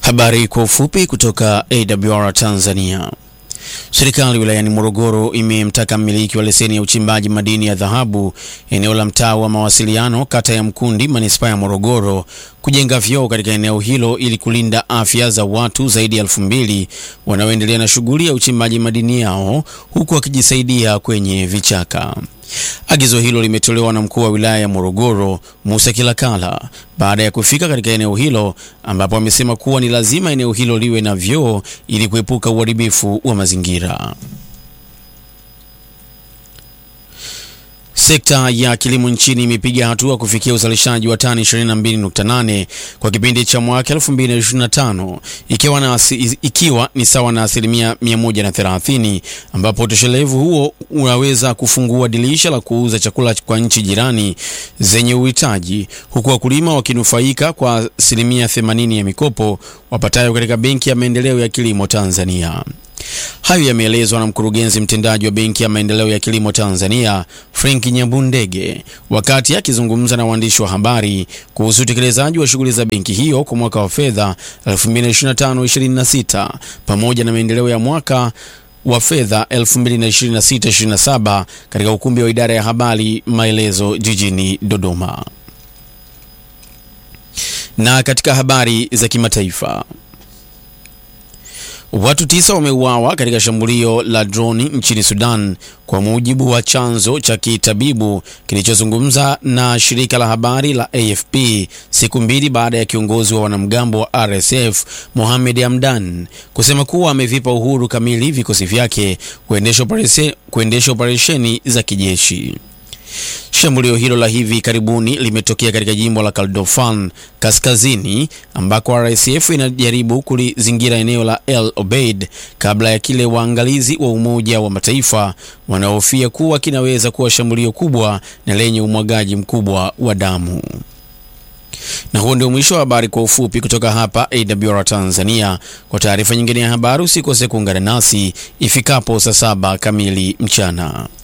Habari kwa ufupi kutoka AWR Tanzania. Serikali wilayani Morogoro imemtaka mmiliki wa leseni ya uchimbaji madini ya dhahabu eneo la mtaa wa mawasiliano kata ya Mkundi manispaa ya Morogoro kujenga vyoo katika eneo hilo ili kulinda afya za watu zaidi ya elfu mbili wanaoendelea na shughuli ya uchimbaji madini yao huku wakijisaidia kwenye vichaka. Agizo hilo limetolewa na mkuu wa wilaya ya Morogoro Musa Kilakala baada ya kufika katika eneo hilo ambapo amesema kuwa ni lazima eneo hilo liwe na vyoo ili kuepuka uharibifu wa mazingira. Sekta ya kilimo nchini imepiga hatua kufikia uzalishaji wa tani 22.8 kwa kipindi cha mwaka 2025 ikiwa, na, ikiwa ni sawa na asilimia 130 ambapo utoshelevu huo unaweza kufungua dirisha la kuuza chakula kwa nchi jirani zenye uhitaji huku wakulima wakinufaika kwa asilimia 80 ya mikopo wapatayo katika Benki ya Maendeleo ya Kilimo Tanzania. Hayo yameelezwa na mkurugenzi mtendaji wa Benki ya Maendeleo ya Kilimo Tanzania, Frank Nyambundege, wakati akizungumza na waandishi wa habari kuhusu utekelezaji wa shughuli za benki hiyo kwa mwaka wa fedha 2025/26 pamoja na maendeleo ya mwaka wa fedha 2026/27 katika ukumbi wa idara ya habari Maelezo jijini Dodoma. Na katika habari za kimataifa Watu tisa wameuawa katika shambulio la droni nchini Sudan kwa mujibu wa chanzo cha kitabibu kilichozungumza na shirika la habari la AFP siku mbili baada ya kiongozi wa wanamgambo wa RSF Mohamed Hamdan kusema kuwa amevipa uhuru kamili vikosi vyake kuendesha operesheni za kijeshi. Shambulio hilo la hivi karibuni limetokea katika jimbo la Kordofan kaskazini ambako RSF inajaribu kulizingira eneo la El Obeid kabla ya kile waangalizi wa Umoja wa Mataifa wanaohofia kuwa kinaweza kuwa shambulio kubwa na lenye umwagaji mkubwa wa damu. Na huo ndio mwisho wa habari kwa ufupi kutoka hapa AWR Tanzania. Kwa taarifa nyingine ya habari usikose kuungana nasi ifikapo saa saba kamili mchana.